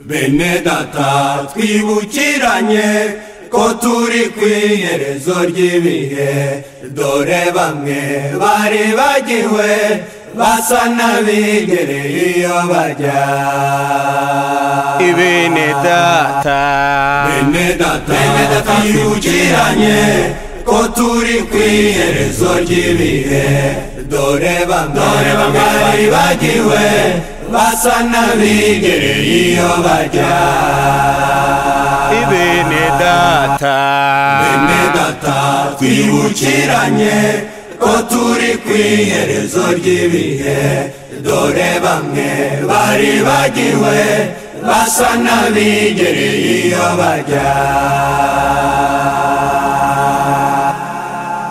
bene data twibukiranye ko turi ku iherezo ry'ibihe dore bamwe bari bagiwe basa n'abigereye iyo bajya ibene data bene data twibukiranye ko turi ku iherezo ry'ibihe dore bamwe bari bagiwe basa n'abigereye iyo bajya ibene data bene data twibukiranye ko turi ku iherezo ry'ibihe dore bamwe bari bagiwe basa n'abigereye iyo bajya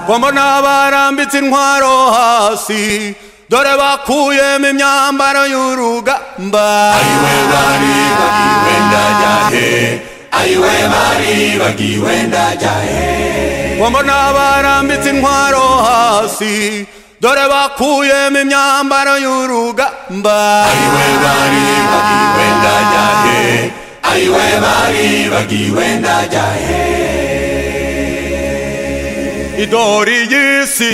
ko mbona barambitse intwaro hasi dore bakuyemo imyambaro y'urugamba ayiwe bari bagiwe ndajya he ayiwe bari bagiwe ndajya he ko mbona barambitse intwaro hasi dore bakuyemo imyambaro y'urugamba ayiwe bari bagiwe ndajya he ayiwe bari bagiwe ndajya he idori y'isi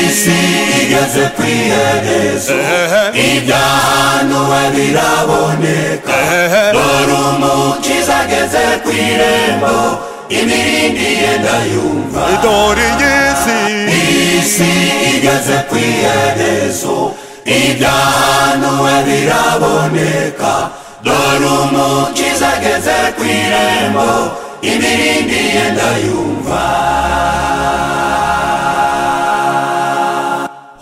isi igeze ku iherezo Ehehe. ibyahanuwe biraboneka dore umukiza ageze ku irembo imirindiye ndayumva idori y'isi isi igeze ku iherezo ibyahanuwe biraboneka dore umukiza ageze ku irembo imirindiye ndayumva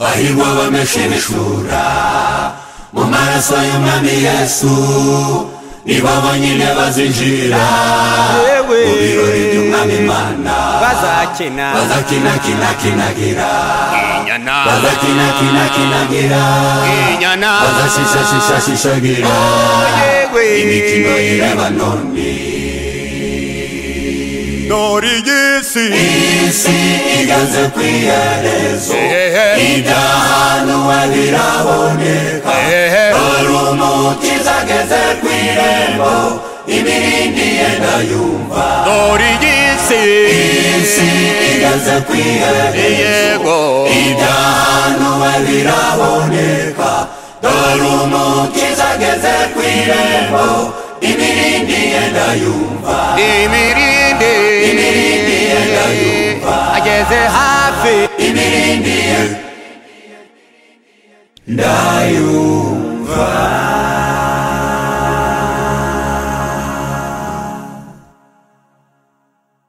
hahirwa abameshe ibishura mu maraso y'umwami yesu nibo bonyine bazinjira Yewe. mu birori by'umwami imana bazakina bazakinakinagira inyana bazakinakinagira inyana bazashishashishashishagira yewe imikino y'irebanoni dore y'isi isi igeze ku iherezo Ehehe. ibyahanuwe biraboneka Ehehe. dore umukiza ageze ku irembo ibirindi yenda yumva dore y'isi isi igeze ku iherezo yego ibyahanuwe biraboneka dore umukiza ageze ku irembo imirindi yenda yumva imirindi ageze hafi imirindi ye ndayumva